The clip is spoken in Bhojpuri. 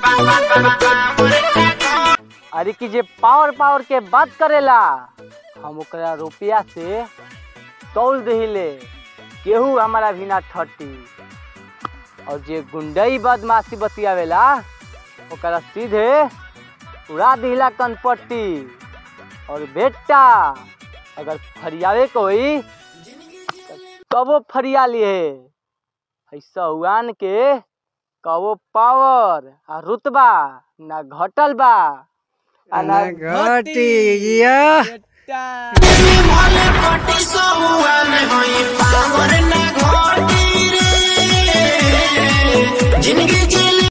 अरे कि जे पावर पावर के बात करेला हम ओकरा रुपया से तौल दहिले केहू हमारा बिना ठटी और जे गुंडई बदमाशी बतियावेला ओकरा सीधे उड़ा दिला कनपट्टी और बेटा अगर फरियावे को होई कबो फरिया लिए ऐसा हुआन के कबो पावर आ रुतबा ना घटल बा आ ना घटी या भले पटी सहुआन होई पावर ना घोटी रे जिंदगी